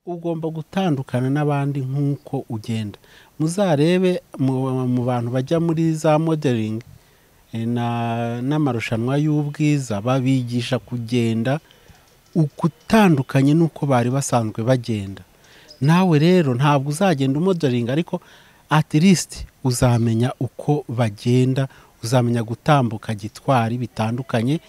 ugomba gutandukana n'abandi nk'uko ugenda muzarebe mu bantu bajya muri za moderingi n'amarushanwa y'ubwiza babigisha kugenda ukutandukanye n'uko bari basanzwe bagenda nawe rero ntabwo uzagenda umoderinga ariko atirisiti uzamenya uko bagenda uzamenya gutambuka gitwari bitandukanye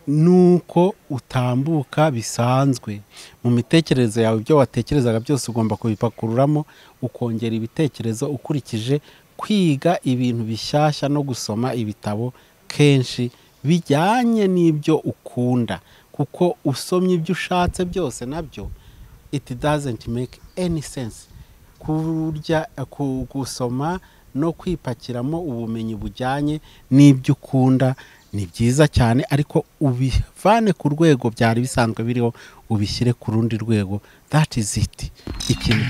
nuko utambuka bisanzwe mu mitekerereze yawe ibyo watekerezaga byose ugomba kubipakururamo ukongera ibitekerezo ukurikije kwiga ibintu bishyashya no gusoma ibitabo kenshi bijyanye n'ibyo ukunda kuko usomye ibyo ushatse byose nabyo it doesn't make any sense kurya gusoma no kwipakiramo ubumenyi bujyanye n'ibyo ukunda ni byiza cyane ariko ubivane ku rwego byari bisanzwe biriho ubishyire ku rundi rwego that is it ikintu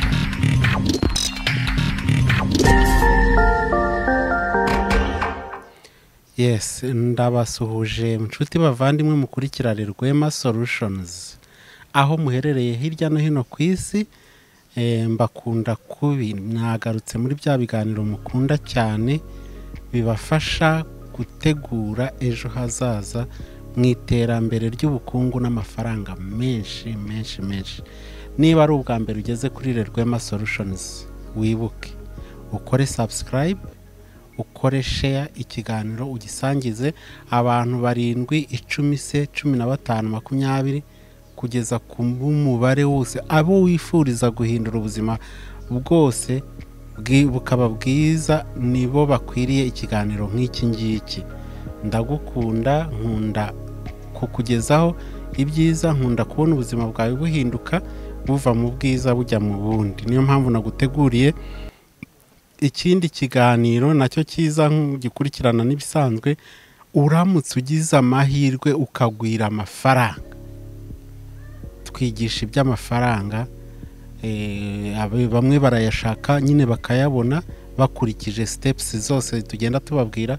yes ndabasuhuje inshuti bavandimwe mukurikirane rwema solutions aho muherereye hirya no hino ku isi mbakunda kubi mwagarutse muri bya biganiro mukunda cyane bibafasha gutegura ejo hazaza mu iterambere ry'ubukungu n'amafaranga menshi menshi menshi niba ari ubwa mbere ugeze kuri rwema solushonizi wibuke ukore sabusikarayibe ukore sheya ikiganiro ugisangize abantu barindwi icumi se cumi na batanu makumyabiri kugeza ku mubare wose abo wifuriza guhindura ubuzima bwose bukaba bwiza nibo bakwiriye ikiganiro nk'iki ngiki ndagukunda nkunda kukugezaho ibyiza nkunda kubona ubuzima bwawe buhinduka buva mu bwiza bujya mu bundi niyo mpamvu naguteguriye ikindi kiganiro nacyo cyiza gikurikirana n'ibisanzwe uramutse ugize amahirwe ukagwira amafaranga twigisha iby'amafaranga bamwe barayashaka nyine bakayabona bakurikije sitepusi zose tugenda tubabwira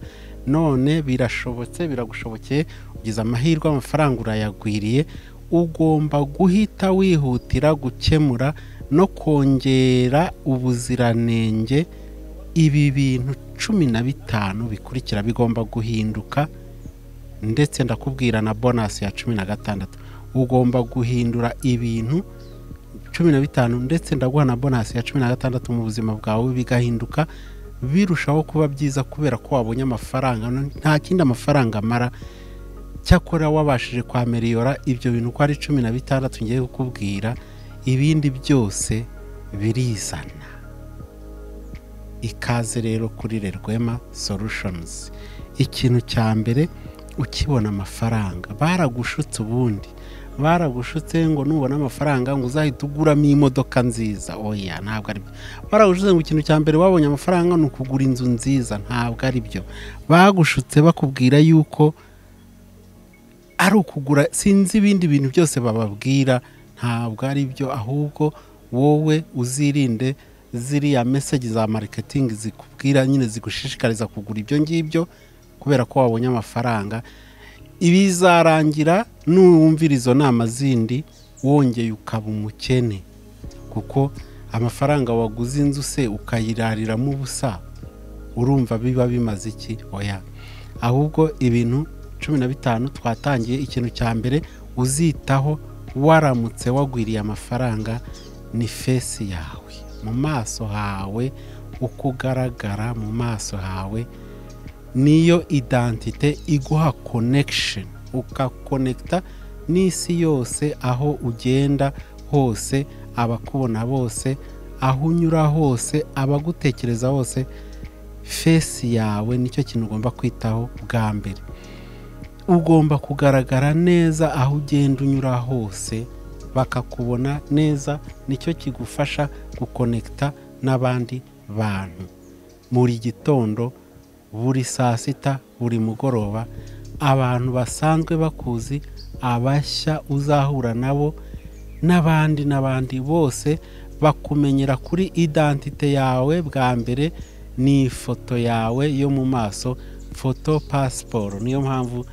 none birashobotse biragushobokeye ugize amahirwe amafaranga urayagwiriye ugomba guhita wihutira gukemura no kongera ubuziranenge ibi bintu cumi na bitanu bikurikira bigomba guhinduka ndetse ndakubwira na bonasi ya cumi na gatandatu ugomba guhindura ibintu cumi na bitanu ndetse ndaguha na bonasi ya cumi na gatandatu mu buzima bwawe bigahinduka birushaho kuba byiza kubera ko wabonye amafaranga nta kindi amafaranga amara cyakora wabashije kwameriyora ibyo bintu uko ari cumi na bitandatu ngiye kukubwira ibindi byose birizana ikaze rero kuri rwema solushonizi ikintu cya mbere ukibona amafaranga baragushutse ubundi baragushutse ngo nubona amafaranga ngo uzahite uguramo imodoka nziza oya ntabwo ari byo baragushutse ngo ikintu cya mbere wabonye amafaranga ni ukugura inzu nziza ntabwo ari byo bagushutse bakubwira yuko ari ukugura sinzi ibindi bintu byose bababwira ntabwo ari byo ahubwo wowe uzirinde ziriya meseji za mariketingi zikubwira nyine zigushishikariza kugura ibyo ngibyo kubera ko wabonye amafaranga ibizarangira n'uwumvira izo nama zindi wongeye ukaba umukene kuko amafaranga waguze inzu se ukayirariramo ubusa urumva biba bimaze iki oya ahubwo ibintu cumi na bitanu twatangiye ikintu cya mbere uzitaho waramutse wagwiriye amafaranga ni fesi yawe mu maso hawe uko ugaragara mu maso hawe niyo idantite iguha konekisheni ugakonekita n'isi yose aho ugenda hose abakubona bose aho unyura hose abagutekereza hose fesi yawe nicyo kintu ugomba kwitaho bwa mbere ugomba kugaragara neza aho ugenda unyura hose bakakubona neza nicyo kigufasha gukonekita n'abandi bantu buri gitondo buri saa sita buri mugoroba abantu basanzwe bakuzi abashya uzahura nabo n'abandi n'abandi bose bakumenyera kuri idantite yawe bwa mbere ni ifoto yawe yo mu maso foto pasiporo niyo mpamvu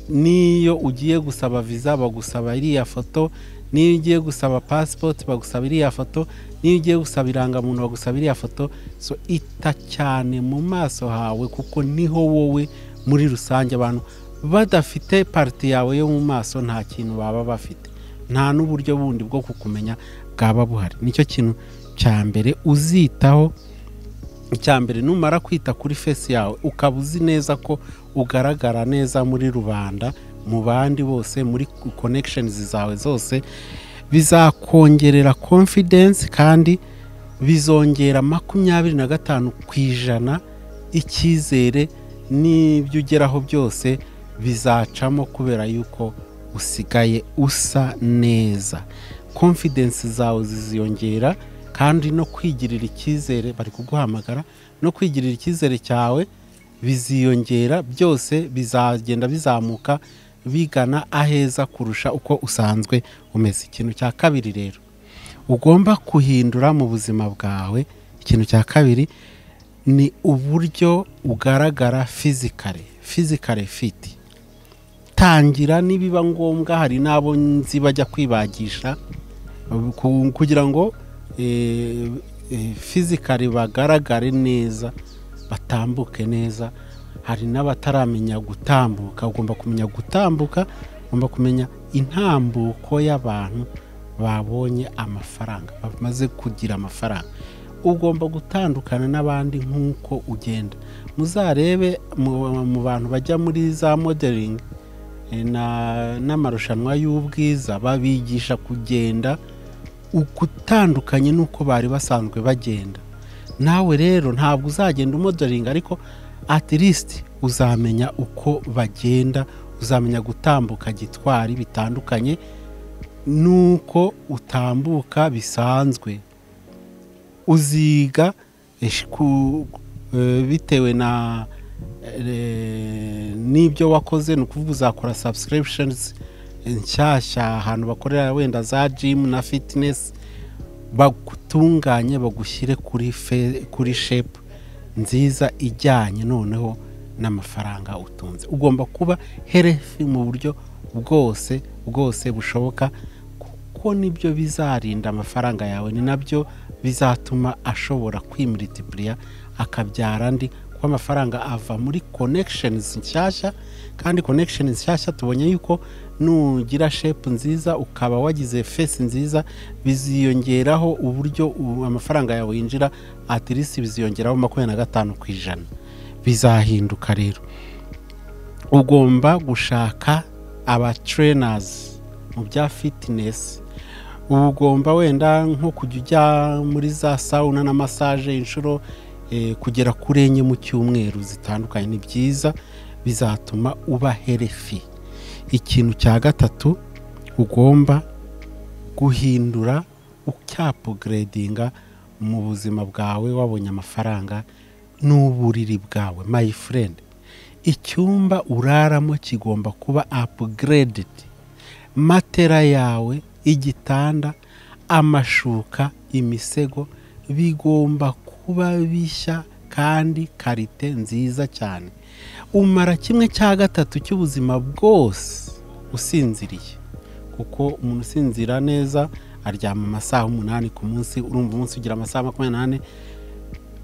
n'iyo ugiye gusaba viza bagusaba iriya foto niyo ugiye gusaba pasipoti bagusaba iriya foto niyo ugiye gusaba irangamuntu bagusaba iriya foto so ita cyane mu maso hawe kuko niho wowe muri rusange abantu badafite parite yawe yo mu maso nta kintu baba bafite nta n'uburyo bundi bwo kukumenya bwaba buhari nicyo kintu cya mbere uzitaho icya mbere numara kwita kuri fesi yawe ukaba uzi neza ko ugaragara neza muri rubanda mu bandi bose muri konekishenizi zawe zose bizakongerera konfidensi kandi bizongera makumyabiri na gatanu ku ijana icyizere n'ibyo ugeraho byose bizacamo kubera yuko usigaye usa neza konfidensi zawe ziziyongera kandi no kwigirira icyizere bari kuguhamagara no kwigirira icyizere cyawe biziyongera byose bizagenda bizamuka bigana aheza kurusha uko usanzwe umeze ikintu cya kabiri rero ugomba guhindura mu buzima bwawe ikintu cya kabiri ni uburyo ugaragara fizikare fizikare fiti tangira nibiba ngombwa hari n'abo nzi bajya kwibagisha kugira ngo fizikari bagaragare neza batambuke neza hari n'abataramenya gutambuka ugomba kumenya gutambuka ugomba kumenya intambuko y'abantu babonye amafaranga bamaze kugira amafaranga ugomba gutandukana n'abandi nk'uko ugenda muzarebe mu bantu bajya muri za moderingi n'amarushanwa y'ubwiza babigisha kugenda gutandukanye n'uko bari basanzwe bagenda nawe rero ntabwo uzagenda umodoringa ariko atirisiti uzamenya uko bagenda uzamenya gutambuka gitwari bitandukanye n'uko utambuka bisanzwe uziga bitewe na n'ibyo wakoze ni ukuvuga uzakora sabusikiribishenizi nshyashya ahantu bakorera wenda za jimu na fitinesi bagutunganye bagushyire kuri shepu nziza ijyanye noneho n'amafaranga utunze ugomba kuba herefi mu buryo bwose bwose bushoboka kuko nibyo bizarinda amafaranga yawe ni nabyo bizatuma ashobora kwimuritiguriya akabyara andi kuko amafaranga ava muri konekishenizi nshyashya kandi konekishenizi nshyashya tubonye yuko nugira shepu nziza ukaba wagize fesi nziza biziyongeraho uburyo amafaranga yawe yinjira atirisi biziyongeraho makumyabiri na gatanu ku ijana bizahinduka rero ugomba gushaka abaterenazi mu bya fitinesi uba ugomba wenda nko kujya ujya muri za sawuna na masaje inshuro kugera kuri enye mu cyumweru zitandukanye ni byiza bizatuma uba herefi ikintu cya gatatu ugomba guhindura ucyapugeredinga mu buzima bwawe wabonye amafaranga n'uburiri bwawe my friend icyumba uraramo kigomba kuba apugeredidi matera yawe igitanda amashuka imisego bigomba kuba bishya kandi karite nziza cyane umara kimwe cya gatatu cy'ubuzima bwose usinziriye kuko umuntu usinzira neza aryama amasaha umunani ku munsi urumva umunsi ugira amasaha makumyabiri n'ane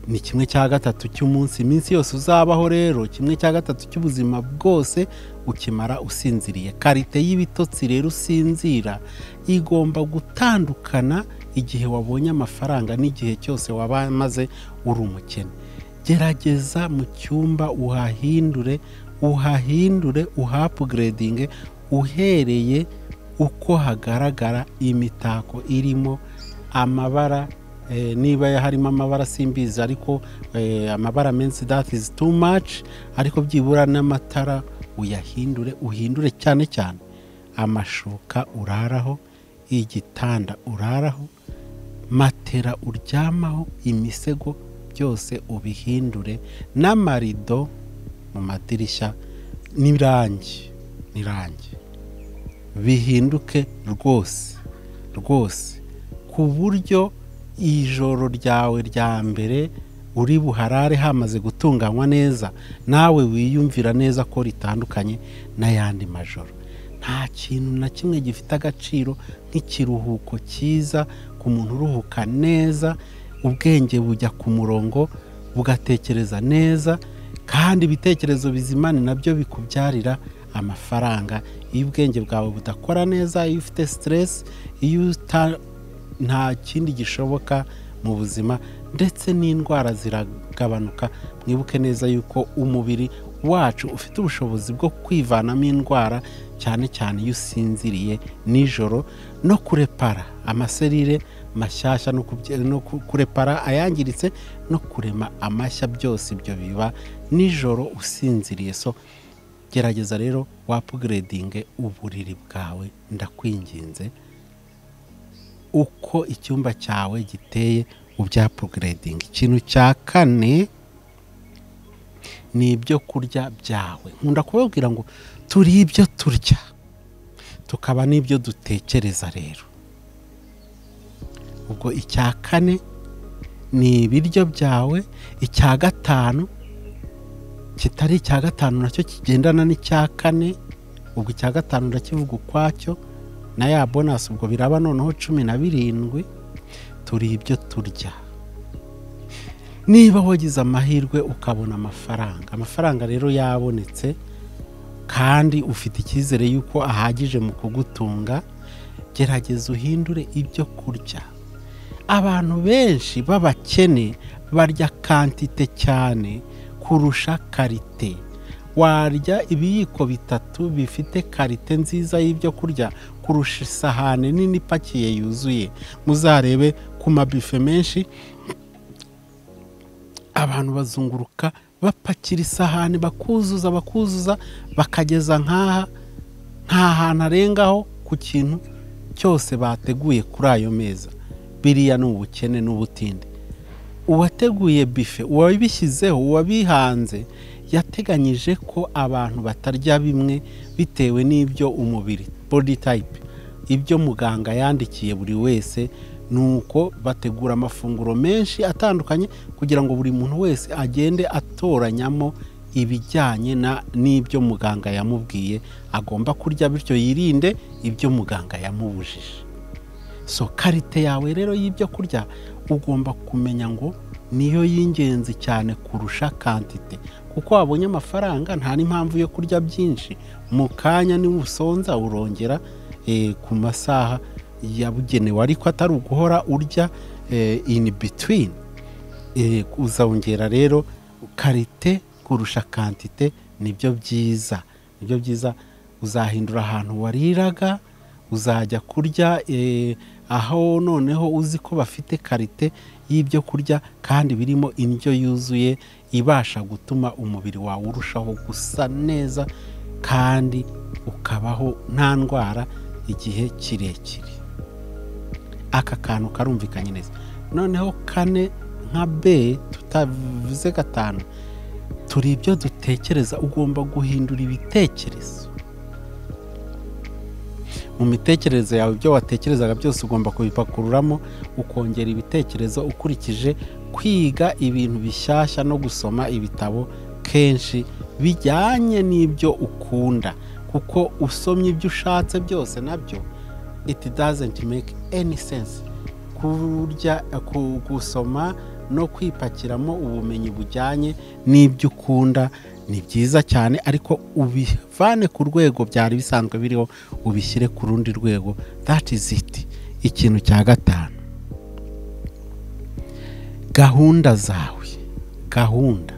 ni kimwe cya gatatu cy'umunsi iminsi yose uzabaho rero kimwe cya gatatu cy'ubuzima bwose ukimara usinziriye karite y'ibitotsi rero usinzira igomba gutandukana igihe wabonye amafaranga n'igihe cyose wabamaze uri umukene gerageza mu cyumba uhahindure uhahindure uhapugeredinge uhereye uko hagaragara imitako irimo amabara niba harimo amabara simbizi ariko amabara menshi dati izi tu maci ariko byibura n'amatara uyahindure uhindure cyane cyane amashuka uraraho igitanda uraraho matera uryamaho imisego byose ubihindure n'amarido mu madirishya n'irangi n'irangi bihinduke rwose rwose ku buryo ijoro ryawe rya mbere uri buharare hamaze gutunganywa neza nawe wiyumvira neza ko ritandukanye n'ayandi majoro nta kintu na kimwe gifite agaciro nk'ikiruhuko cyiza ku muntu uruhuka neza ubwenge bujya ku murongo bugatekereza neza kandi ibitekerezo bizima ni nabyo bikubyarira amafaranga iyo ubwenge bwawe budakora neza iyo ufite siteresi iyo nta kindi gishoboka mu buzima ndetse n'indwara ziragabanuka mwibuke neza yuko umubiri wacu ufite ubushobozi bwo kwivanamo indwara cyane cyane iyo usinziriye nijoro no kurepara amaserire mashyashya no kurepara ayangiritse no kurema amashya byose ibyo biba nijoro usinziriye so gerageza rero wapugeredinge uburiri bwawe ndakwinginze uko icyumba cyawe giteye ubyapugeredinga ikintu cya kane ni ibyo kurya byawe nkunda kubabwira ngo turi ibyo turya tukaba n'ibyo dutekereza rero ubwo icya kane ni ibiryo byawe icya gatanu kitari icya gatanu nacyo kigendana n'icya kane ubwo icya gatanu ndakivuga ukwacyo na ya bonasi ubwo biraba noneho cumi na birindwi turi ibyo turya niba wagize amahirwe ukabona amafaranga amafaranga rero yabonetse kandi ufite icyizere y'uko ahagije mu kugutunga gerageza uhindure ibyo kurya abantu benshi b'abakene barya kantite cyane kurusha karite warya ibiyiko bitatu bifite karite nziza y'ibyo kurya kurusha isahani nini ipakiye yuzuye muzarebe ku mabife menshi abantu bazunguruka bapakira isahani bakuzuza bakuzuza bakageza nk'aha nta hantu arengaho ku kintu cyose bateguye kuri ayo meza biriya ni ubukene n'ubutinde uwateguye bife uwabishyizeho uwabihanze yateganyije ko abantu batarya bimwe bitewe n'ibyo umubiri body type ibyo muganga yandikiye buri wese ni uko bategura amafunguro menshi atandukanye kugira ngo buri muntu wese agende atoranyamo ibijyanye n'ibyo muganga yamubwiye agomba kurya bityo yirinde ibyo muganga yamubujije so karite yawe rero y'ibyo kurya ugomba kumenya ngo niyo y'ingenzi cyane kurusha kantite kuko wabonye amafaranga nta n'impamvu yo kurya byinshi mu kanya niwusonza urongera ku masaha yabugenewe ariko atari uguhora urya ini bitwini uzongera rero karite kurusha kantite nibyo byiza nibyo byiza uzahindura ahantu wariraga uzajya kurya aho noneho uzi ko bafite karite y'ibyo kurya kandi birimo indyo yuzuye ibasha gutuma umubiri wawe urushaho gusa neza kandi ukabaho nta ndwara igihe kirekire aka kantu karumvikanye neza noneho kane nka be tutavuze gatanu turi ibyo dutekereza ugomba guhindura ibitekerezo mu mitekerereze yawe ibyo watekerezaga byose ugomba kubipakururamo ukongera ibitekerezo ukurikije kwiga ibintu bishyashya no gusoma ibitabo kenshi bijyanye n'ibyo ukunda kuko usomye ibyo ushatse byose nabyo it doesn't make any sense kurya gusoma no kwipakiramo ubumenyi bujyanye n'ibyo ukunda ni byiza cyane ariko ubivane ku rwego byari bisanzwe biriho ubishyire ku rundi rwego that is it ikintu cya gatanu gahunda zawe gahunda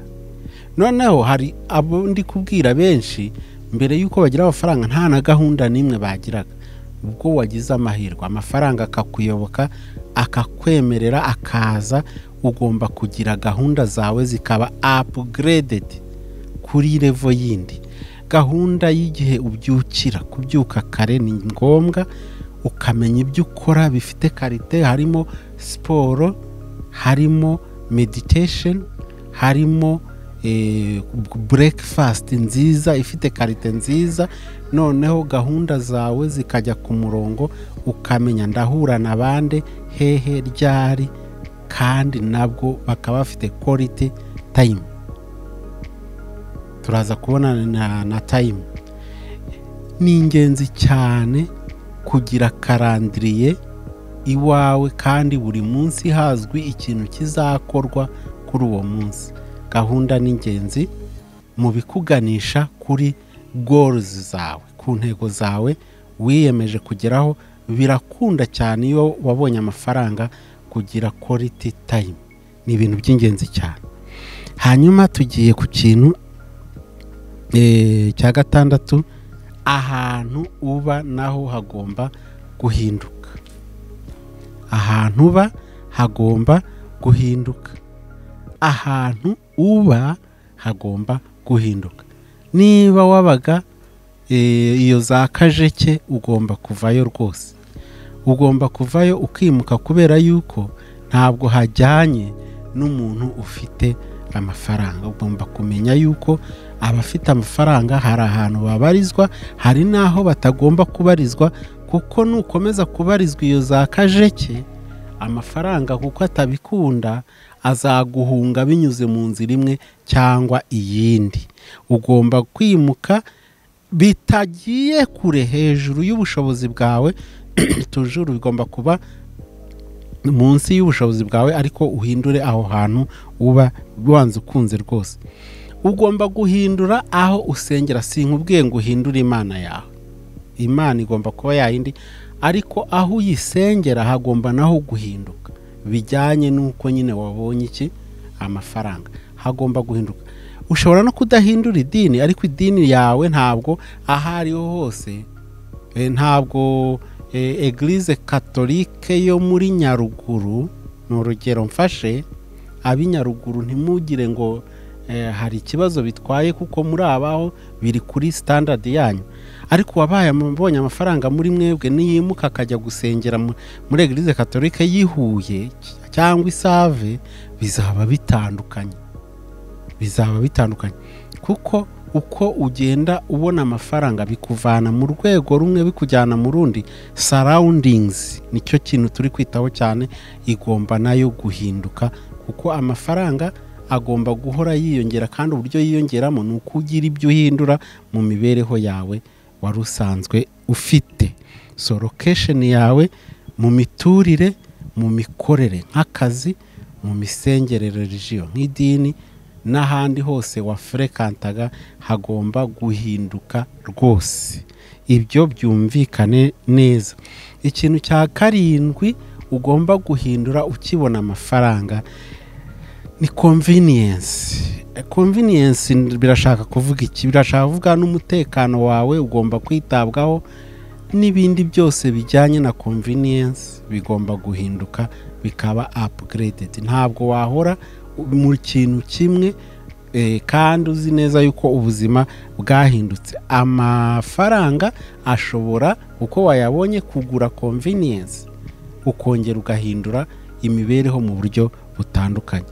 noneho hari abo ndi kubwira benshi mbere y'uko bagira amafaranga nta na gahunda n'imwe bagiraga ubwo wagize amahirwe amafaranga akakuyoboka akakwemerera akaza ugomba kugira gahunda zawe zikaba apugerededi kuri revo yindi gahunda y'igihe ubyukira kubyuka kare ni ngombwa ukamenya ibyo ukora bifite karite harimo siporo harimo meditesheni harimo burekifasiti nziza ifite karite nziza noneho gahunda zawe zikajya ku murongo ukamenya ndahura na bande hehe ryari kandi nabwo bakaba bafite korite tayimu turaza kubona na tayimu ni ingenzi cyane kugira karandiriye iwawe kandi buri munsi hazwi ikintu kizakorwa kuri uwo munsi gahunda ni ingenzi mu bikuganisha kuri goruzi zawe ku ntego zawe wiyemeje kugeraho birakunda cyane iyo wabonye amafaranga kugira koriti tayimu ni ibintu by'ingenzi cyane hanyuma tugiye ku kintu cya gatandatu ahantu uba naho hagomba guhinduka ahantu uba hagomba guhinduka ahantu uba hagomba guhinduka niba wabaga iyo za kajeke ugomba kuvayo rwose ugomba kuvayo ukimuka kubera yuko ntabwo hajyanye n'umuntu ufite amafaranga ugomba kumenya yuko abafite amafaranga hari ahantu babarizwa hari n'aho batagomba kubarizwa kuko nukomeza kubarizwa iyo za kajeke amafaranga kuko atabikunda azaguhunga binyuze mu nzira imwe cyangwa iyindi ugomba kwimuka bitagiye kure hejuru y'ubushobozi bwawe tujuru bigomba kuba munsi y'ubushobozi bwawe ariko uhindure aho hantu uba wanze ukunze rwose ugomba guhindura aho usengera sinkubwiye ngo uhindure imana yawe imana igomba kuba yayindi ariko aho uyisengera hagomba naho guhinduka bijyanye n'uko nyine wabonye iki amafaranga hagomba guhinduka ushobora no kudahindura idini ariko idini yawe ntabwo aho ariho hose ntabwo egirize katolike yo muri nyaruguru ni urugero mfashe ab'i nyaruguru ntimugire ngo hari ikibazo bitwaye kuko muri abaho biri kuri sitandadi yanyu ariko wabaye abonye amafaranga muri mwebwe niyimuka akajya gusengera muri egirize katolike yihuye cyangwa isave bizaba bitandukanye bizaba bitandukanye kuko uko ugenda ubona amafaranga bikuvana mu rwego rumwe bikujyana mu rundi sarawundingizi nicyo kintu turi kwitaho cyane igomba nayo guhinduka kuko amafaranga agomba guhora yiyongera kandi uburyo yiyongeramo ni uko ugira ibyo uhindura mu mibereho yawe wari usanzwe ufite so lokesheni yawe mu miturire mu mikorere nk'akazi mu misengerere regiyo nk'idini n'ahandi hose wafurekantaga hagomba guhinduka rwose ibyo byumvikane neza ikintu cya karindwi ugomba guhindura ukibona amafaranga ni konviniyensi konviniyensi birashaka kuvuga iki birashaka kuvuga n'umutekano wawe ugomba kwitabwaho n'ibindi byose bijyanye na konviniyensi bigomba guhinduka bikaba apugerededi ntabwo wahora mu kintu kimwe kandi uzi neza yuko ubuzima bwahindutse amafaranga ashobora uko wayabonye kugura konviniyensi ukongera ugahindura imibereho mu buryo butandukanye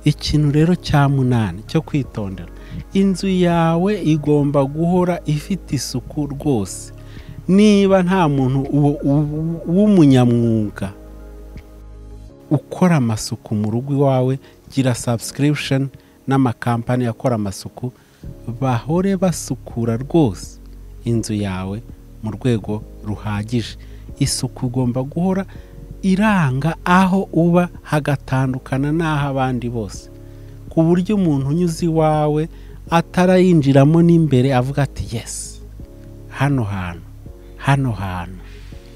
ikintu rero cya munani cyo kwitondera inzu yawe igomba guhora ifite isuku rwose niba nta muntu w'umunyamwuga ukora amasuku mu rugo iwawe gira sabusikiripusheni n'amakampani akora amasuku bahore basukura rwose inzu yawe mu rwego ruhagije isuku ugomba guhora iranga aho uba hagatandukana n'aho abandi bose ku buryo umuntu unyuze iwawe atarayinjiramo n'imbere avuga ati yesi hano hantu hano hantu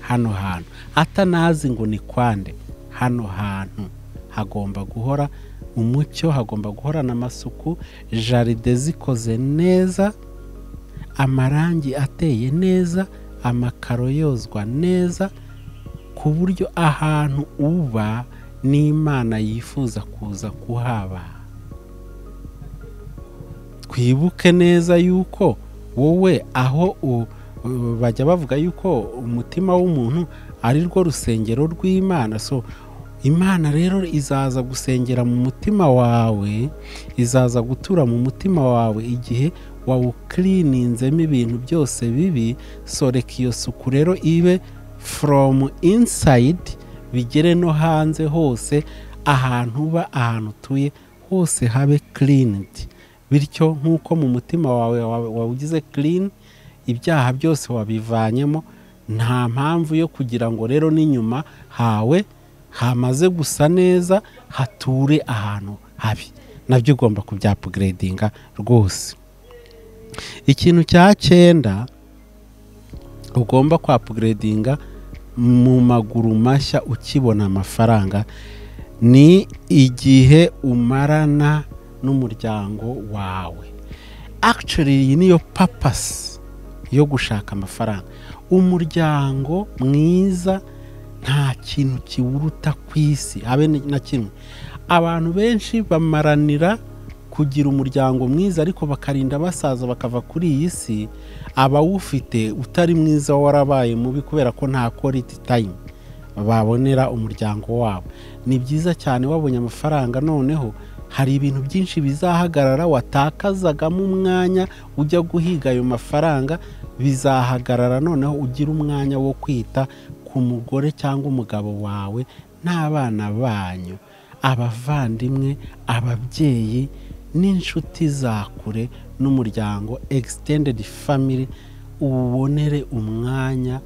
hano hantu atanazi ngo ni kwande hano hantu hagomba guhora umucyo hagomba guhorana amasuku jaride zikoze neza amarangi ateye neza amakaro yozwa neza ku buryo ahantu uba n'imana yifuza kuza kuhaba twibuke neza yuko wowe aho bajya bavuga yuko umutima w'umuntu ari rwo rusengero rw'imana so imana rero izaza gusengera mu mutima wawe izaza gutura mu mutima wawe igihe wawukirininzemo ibintu byose bibi soreka iyo suku rero ibe foromu insayidi bigere no hanze hose ahantu uba ahantu utuye hose habe kirinidi bityo nk'uko mu mutima wawe wawugize kirini ibyaha byose wabivanyemo nta mpamvu yo kugira ngo rero n'inyuma hawe hamaze gusa neza hature ahantu habi nabyo ugomba kubyapugiredinga rwose ikintu cya cyenda ugomba kwapugiredinga mu maguru mashya ukibona amafaranga ni igihe umarana n'umuryango wawe akiceri iyi niyo papasi yo gushaka amafaranga umuryango mwiza nta kintu kiwuruta ku isi habe na kimwe abantu benshi bamaranira kugira umuryango mwiza ariko bakarinda basaza bakava kuri iyi si abawufite utari mwiza warabaye mubi kubera ko nta koriti tayimu babonera umuryango wabo ni byiza cyane wabonye amafaranga noneho hari ibintu byinshi bizahagarara watakazagamo umwanya ujya guhiga ayo mafaranga bizahagarara noneho ugira umwanya wo kwita ku mugore cyangwa umugabo wawe n'abana banyu abavandimwe ababyeyi n'inshuti za kure n'umuryango egisitendedi famiri uwubonere umwanya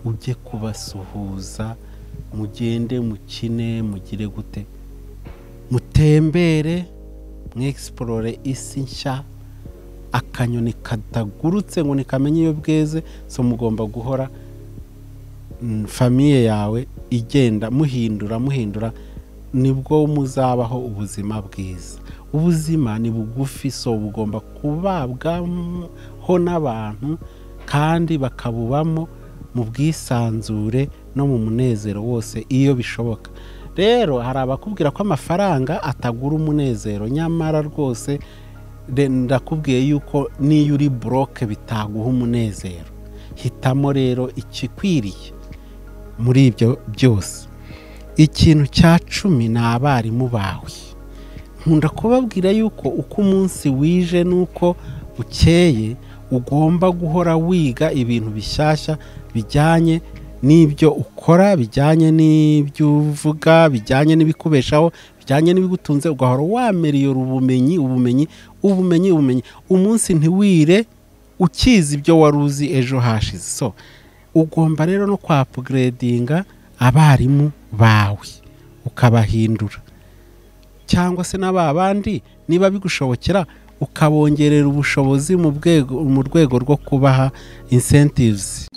ujye kubasuhuza mugende mukine mugire gute mutembere mwegisiporore isi nshya akanyoni katagurutse ngo nikamenye iyo bweze so mugomba guhora famiye yawe igenda muhindura muhindura nibwo muzabaho ubuzima bwiza ubuzima ni bugufi so bugomba kubabwaho n'abantu kandi bakabubamo mu bwisanzure no mu munezero wose iyo bishoboka rero hari abakubwira ko amafaranga atagura umunezero nyamara rwose ndakubwiye yuko n'iyo uri buroke bitaguha umunezero hitamo rero ikikwiriye muri ibyo byose ikintu cya cumi ni abarimu bawe nkunda kubabwira yuko uko umunsi wije n'uko ukeye ugomba guhora wiga ibintu bishyashya bijyanye n'ibyo ukora bijyanye n'ibyo uvuga bijyanye n'ibikubeshaho bijyanye n'ibigutunze ugahora wameriyora ubumenyi ubumenyi ubumenyi ubumenyi umunsi ntiwire ukizi ibyo wari uzi ejo hashize so ugomba rero no kwapugiredinga abarimu bawe ukabahindura cyangwa se n'aba bandi niba bigushobokera ukabongerera ubushobozi mu rwego rwo kubaha insentives